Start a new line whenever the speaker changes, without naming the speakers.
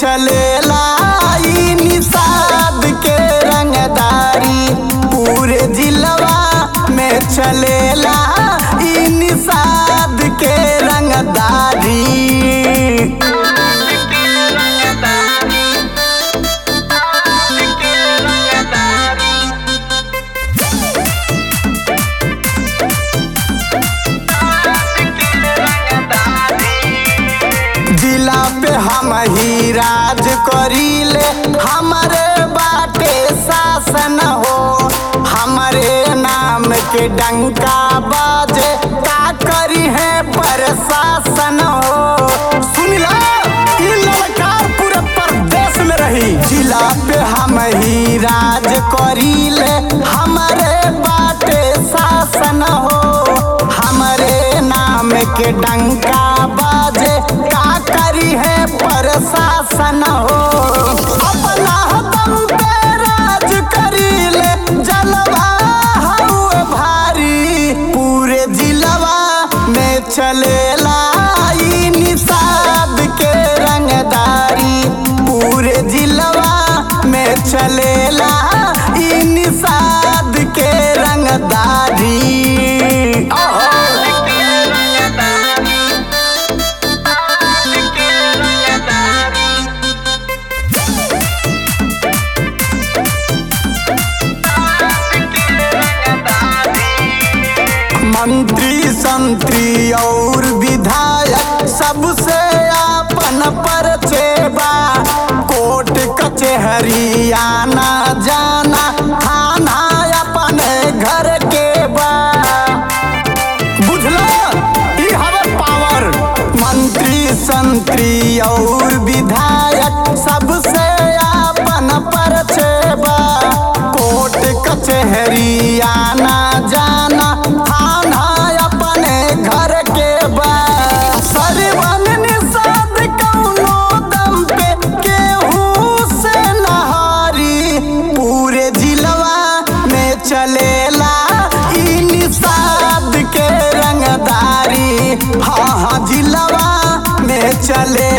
चलेला ई निषाद के रंगदारी पूरे जिलवा में चलेला ई निषाद के रंगदारी जिला पे हम ही राज करीले हमारे बाटे शासन हो हमारे नाम के डंका बाजे का करी है प्रशासन हो सुन ला ई ललकार पूरे प्रदेश में रही जिला पे हम ही राज करीले हमारे बाटे शासन हो हमारे नाम के डंका बाजे का करी है प्रशासन हो अपना दम पे राज करीले जलवा हउए भारी पूरे जिलवा में चलेला ई निषाद के रंगदारी पूरे जिलवा में चलेला ई निषाद के रंगदारी ओहो। मंत्री संतरी और विधायक सबसे आपन परचेबा कोर्ट कचहरी आना जाना थाना अपने घर के बा बुझलो ई हवे पावर मंत्री संतरी और विधायक सबसे आपन परचेबा कोर्ट कचहरी आना जाना थाना अपने घर के बा सरवन निषाद कौनो दम पे केहू से नहारी पूरे जिलवा में चलेला ई निषाद के रंगदारी हाँ हाँ जिलवा में चले